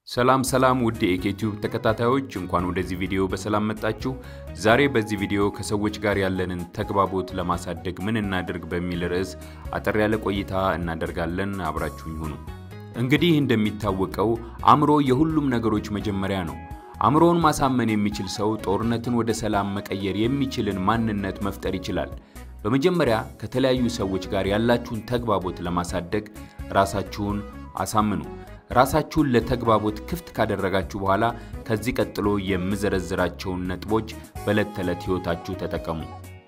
ሰላም ሰላም ውድ የኢኬቲዩብ ተከታታዮች እንኳን ወደዚህ ቪዲዮ በሰላም መጣችሁ። ዛሬ በዚህ ቪዲዮ ከሰዎች ጋር ያለንን ተግባቦት ለማሳደግ ምን እናድርግ በሚል ርዕስ አጠር ያለ ቆይታ እናደርጋለን። አብራችሁኝ ሁኑ። እንግዲህ እንደሚታወቀው አእምሮ የሁሉም ነገሮች መጀመሪያ ነው። አእምሮውን ማሳመን የሚችል ሰው ጦርነትን ወደ ሰላም መቀየር የሚችልን ማንነት መፍጠር ይችላል። በመጀመሪያ ከተለያዩ ሰዎች ጋር ያላችሁን ተግባቦት ለማሳደግ ራሳችሁን አሳምኑ። ራሳችሁን ለተግባቦት ክፍት ካደረጋችሁ በኋላ ከዚህ ቀጥሎ የምዘረዝራቸውን ነጥቦች በዕለት ተዕለት ሕይወታችሁ ተጠቀሙ።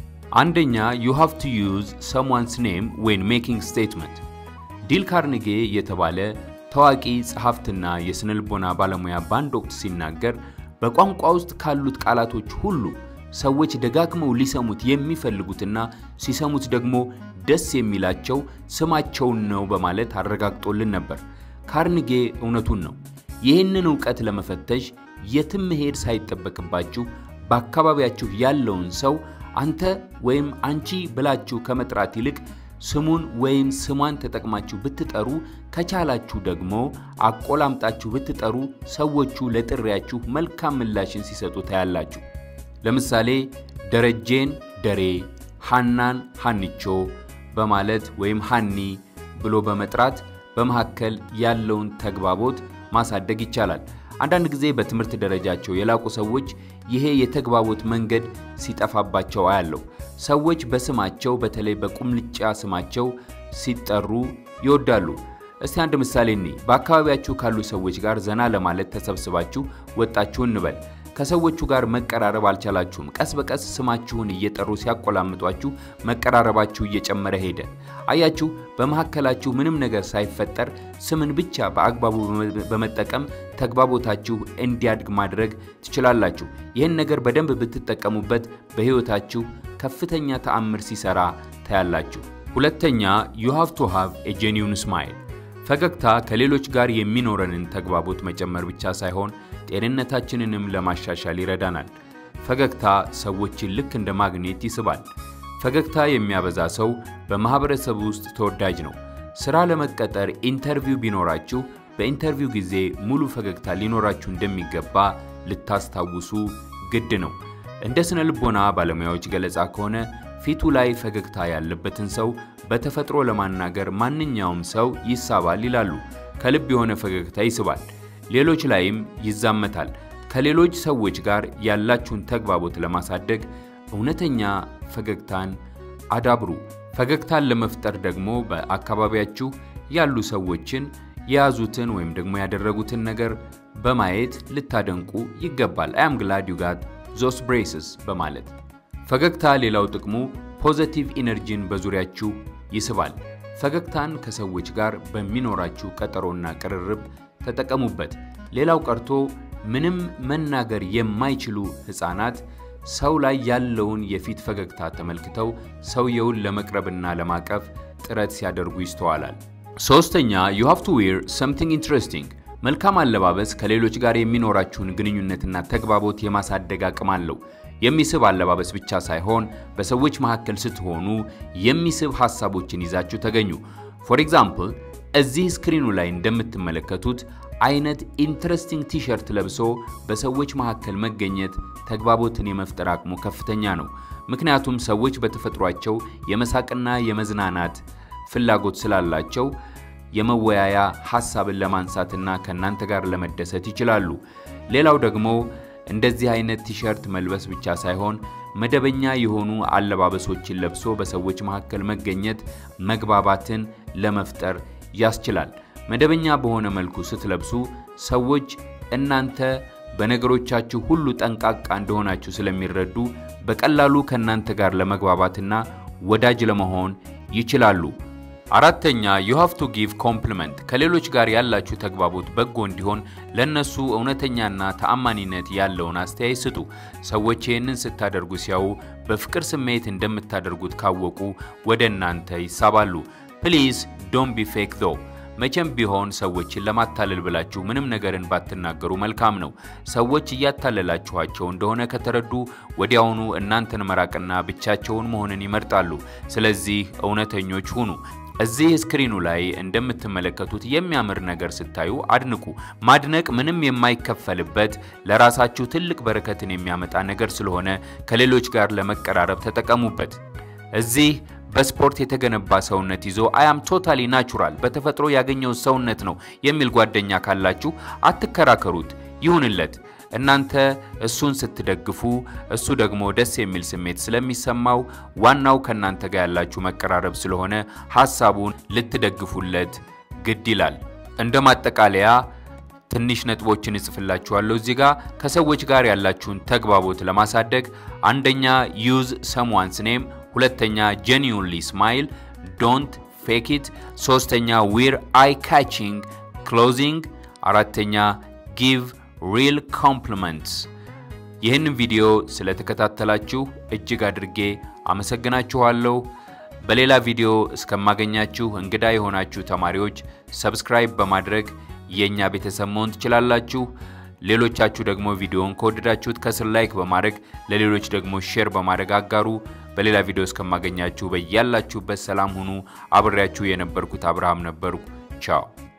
አንደኛ you have to use someone's name when making statement። ዲል ካርኔጌ የተባለ ታዋቂ ጸሐፍትና የስነልቦና ባለሙያ በአንድ ወቅት ሲናገር በቋንቋ ውስጥ ካሉት ቃላቶች ሁሉ ሰዎች ደጋግመው ሊሰሙት የሚፈልጉትና ሲሰሙት ደግሞ ደስ የሚላቸው ስማቸውን ነው በማለት አረጋግጦልን ነበር። ካርኒጌ እውነቱን ነው። ይህንን ዕውቀት ለመፈተሽ የትም መሄድ ሳይጠበቅባችሁ በአካባቢያችሁ ያለውን ሰው አንተ ወይም አንቺ ብላችሁ ከመጥራት ይልቅ ስሙን ወይም ስሟን ተጠቅማችሁ ብትጠሩ፣ ከቻላችሁ ደግሞ አቆላምጣችሁ ብትጠሩ ሰዎቹ ለጥሪያችሁ መልካም ምላሽን ሲሰጡ ታያላችሁ። ለምሳሌ ደረጄን ደሬ፣ ሃናን ሃንቾ በማለት ወይም ሃኒ ብሎ በመጥራት በመካከል ያለውን ተግባቦት ማሳደግ ይቻላል። አንዳንድ ጊዜ በትምህርት ደረጃቸው የላቁ ሰዎች ይሄ የተግባቦት መንገድ ሲጠፋባቸው አያለው። ሰዎች በስማቸው በተለይ በቁምልጫ ስማቸው ሲጠሩ ይወዳሉ። እስቲ አንድ ምሳሌ እኔ በአካባቢያችሁ ካሉ ሰዎች ጋር ዘና ለማለት ተሰብስባችሁ ወጣችሁ እንበል። ከሰዎቹ ጋር መቀራረብ አልቻላችሁም። ቀስ በቀስ ስማችሁን እየጠሩ ሲያቆላምጧችሁ መቀራረባችሁ እየጨመረ ሄደ። አያችሁ፣ በመካከላችሁ ምንም ነገር ሳይፈጠር ስምን ብቻ በአግባቡ በመጠቀም ተግባቦታችሁ እንዲያድግ ማድረግ ትችላላችሁ። ይህን ነገር በደንብ ብትጠቀሙበት በሕይወታችሁ ከፍተኛ ተአምር ሲሰራ ታያላችሁ። ሁለተኛ you have to have a genuine smile። ፈገግታ ከሌሎች ጋር የሚኖረንን ተግባቦት መጨመር ብቻ ሳይሆን ጤንነታችንንም ለማሻሻል ይረዳናል። ፈገግታ ሰዎችን ልክ እንደ ማግኔት ይስባል። ፈገግታ የሚያበዛ ሰው በማህበረሰቡ ውስጥ ተወዳጅ ነው። ሥራ ለመቀጠር ኢንተርቪው ቢኖራችሁ በኢንተርቪው ጊዜ ሙሉ ፈገግታ ሊኖራችሁ እንደሚገባ ልታስታውሱ ግድ ነው። እንደ ስነ ልቦና ባለሙያዎች ገለጻ ከሆነ ፊቱ ላይ ፈገግታ ያለበትን ሰው በተፈጥሮ ለማናገር ማንኛውም ሰው ይሳባል ይላሉ። ከልብ የሆነ ፈገግታ ይስባል፣ ሌሎች ላይም ይዛመታል። ከሌሎች ሰዎች ጋር ያላችሁን ተግባቦት ለማሳደግ እውነተኛ ፈገግታን አዳብሩ። ፈገግታን ለመፍጠር ደግሞ በአካባቢያችሁ ያሉ ሰዎችን የያዙትን ወይም ደግሞ ያደረጉትን ነገር በማየት ልታደንቁ ይገባል። አያም ግላድ ዩ ጋት ዞስ ብሬስስ በማለት ፈገግታ ሌላው ጥቅሙ ፖዘቲቭ ኢነርጂን በዙሪያችሁ ይስባል። ፈገግታን ከሰዎች ጋር በሚኖራችሁ ቀጠሮና ቅርርብ ተጠቀሙበት። ሌላው ቀርቶ ምንም መናገር የማይችሉ ሕፃናት ሰው ላይ ያለውን የፊት ፈገግታ ተመልክተው ሰውየውን ለመቅረብና ለማቀፍ ጥረት ሲያደርጉ ይስተዋላል። ሶስተኛ you have to wear something interesting። መልካም አለባበስ ከሌሎች ጋር የሚኖራችሁን ግንኙነትና ተግባቦት የማሳደግ አቅም አለው። የሚስብ አለባበስ ብቻ ሳይሆን በሰዎች መካከል ስትሆኑ የሚስብ ሐሳቦችን ይዛችሁ ተገኙ። ፎር ኤግዛምፕል እዚህ ስክሪኑ ላይ እንደምትመለከቱት አይነት ኢንትረስቲንግ ቲሸርት ለብሶ በሰዎች መካከል መገኘት ተግባቦትን የመፍጠር አቅሙ ከፍተኛ ነው። ምክንያቱም ሰዎች በተፈጥሯቸው የመሳቅና የመዝናናት ፍላጎት ስላላቸው የመወያያ ሐሳብን ለማንሳትና ከእናንተ ጋር ለመደሰት ይችላሉ። ሌላው ደግሞ እንደዚህ አይነት ቲሸርት መልበስ ብቻ ሳይሆን መደበኛ የሆኑ አለባበሶችን ለብሶ በሰዎች መካከል መገኘት መግባባትን ለመፍጠር ያስችላል። መደበኛ በሆነ መልኩ ስትለብሱ ሰዎች እናንተ በነገሮቻችሁ ሁሉ ጠንቃቃ እንደሆናችሁ ስለሚረዱ በቀላሉ ከእናንተ ጋር ለመግባባትና ወዳጅ ለመሆን ይችላሉ። አራተኛ you have to give compliment ከሌሎች ጋር ያላችሁ ተግባቦት በጎ እንዲሆን ለነሱ እውነተኛና ተአማኒነት ያለውን አስተያየት ስጡ። ሰዎች ይህንን ስታደርጉ ሲያዩ በፍቅር ስሜት እንደምታደርጉት ካወቁ ወደ እናንተ ይሳባሉ። ፕሊዝ ዶንት ቢ ፌክ ዞ መቼም ቢሆን ሰዎችን ለማታለል ብላችሁ ምንም ነገርን ባትናገሩ መልካም ነው። ሰዎች እያታለላችኋቸው እንደሆነ ከተረዱ ወዲያውኑ እናንተን መራቅና ብቻቸውን መሆንን ይመርጣሉ። ስለዚህ እውነተኞች ሁኑ። እዚህ ስክሪኑ ላይ እንደምትመለከቱት የሚያምር ነገር ስታዩ አድንቁ። ማድነቅ ምንም የማይከፈልበት ለራሳችሁ ትልቅ በረከትን የሚያመጣ ነገር ስለሆነ ከሌሎች ጋር ለመቀራረብ ተጠቀሙበት። እዚህ በስፖርት የተገነባ ሰውነት ይዞ አያም ቶታሊ ናቹራል በተፈጥሮ ያገኘው ሰውነት ነው የሚል ጓደኛ ካላችሁ አትከራከሩት፣ ይሁንለት። እናንተ እሱን ስትደግፉ እሱ ደግሞ ደስ የሚል ስሜት ስለሚሰማው ዋናው ከእናንተ ጋር ያላችሁ መቀራረብ ስለሆነ ሐሳቡን ልትደግፉለት ግድ ይላል። እንደ ማጠቃለያ ትንሽ ነጥቦችን እጽፍላችኋለሁ እዚህ ጋር ከሰዎች ጋር ያላችሁን ተግባቦት ለማሳደግ አንደኛ ዩዝ ሰምዋንስ ኔም፣ ሁለተኛ ጄኒዩንሊ ስማይል ዶንት ፌክ ኢት፣ ሶስተኛ ዊር አይ ካቺንግ ክሎዚንግ፣ አራተኛ ጊቭ ሪል ኮምፕሊመንትስ። ይህንን ቪዲዮ ስለተከታተላችሁ እጅግ አድርጌ አመሰግናችኋለሁ። በሌላ ቪዲዮ እስከማገኛችሁ እንግዳ የሆናችሁ ተማሪዎች ሰብስክራይብ በማድረግ የእኛ ቤተሰብ መሆን ትችላላችሁ። ሌሎቻችሁ ደግሞ ቪዲዮውን ከወደዳችሁት ከስር ላይክ በማድረግ ለሌሎች ደግሞ ሼር በማድረግ አጋሩ። በሌላ ቪዲዮ እስከማገኛችሁ በያላችሁበት ሰላም ሁኑ። አብሬያችሁ የነበርኩት አብርሃም ነበርኩ። ቻው